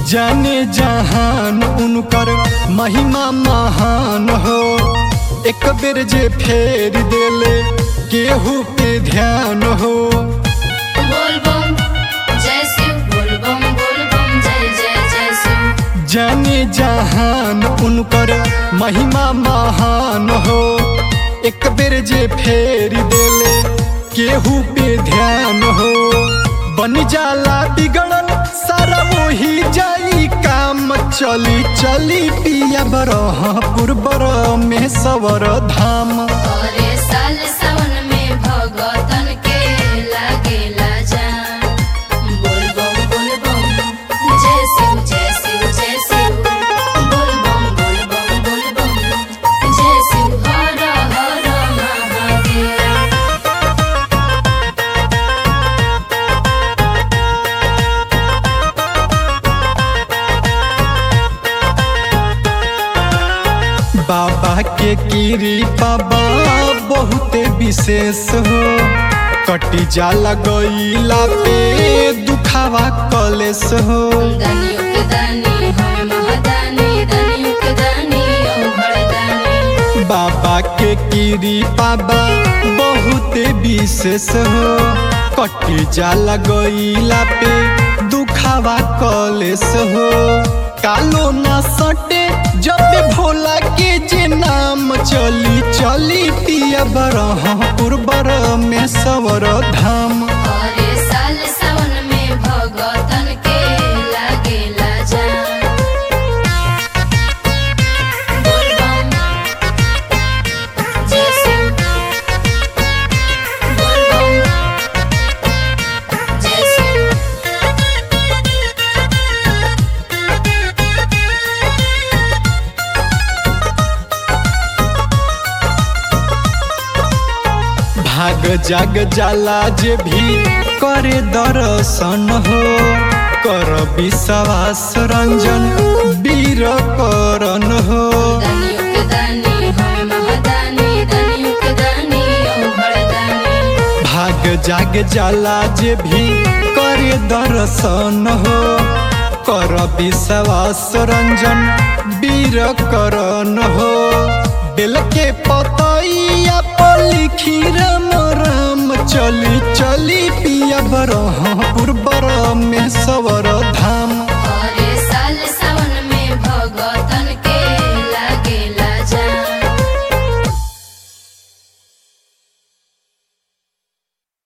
जाने जहान उनकर महिमा महान हो एक बेर जे फेर देले केहू पे ध्यान हो बोल बम जय शिव बोल बम बोल बम जय जय जय शिव जाने जहान उनकर महिमा महान हो एक बेर जे फेर देले केहू पे ध्यान हो बन जाला बिगड़ल सारा वही जाई काम चली चली पिया बरहपुर बर में सवर धाम अरे साल सावन में भगतन के लागेला जान बोल बम बोल बम जय शिव जय शिव जय शिव बोल बम बोल बम बोल बम जय शिव हर हर महादेव बाबा के कीरी बाबा बहुते विशेष हो कटी जाला गईला पे दुखावा कलेस हो दानियों के दानी हम महादानी दानियों के दानी ओ भरदानी बाबा के कीरी बाबा बहुते विशेष हो कटी जाला गईला पे दुखावा कलेस हो कालो ना सटे जब भोला के जे नाम चली चली पिया बरहपुर बर में सवर धाम अरे साल सावन में भगतन के लागेला जान बोल बम जय शिव बोल बम जय शिव भाग जाग जाला जे भी करे दर्शन हो कर विश्वास रंजन वीर करन हो दानियों के दानी हम महादानी दानियों के दानी ओ भरदानी भाग जाग जाला जे भी करे दर्शन हो कर विश्वास रंजन वीर करन हो बेल के पतैया पर लिखी राम राम चली चली पिया बरहपुर बर में सवर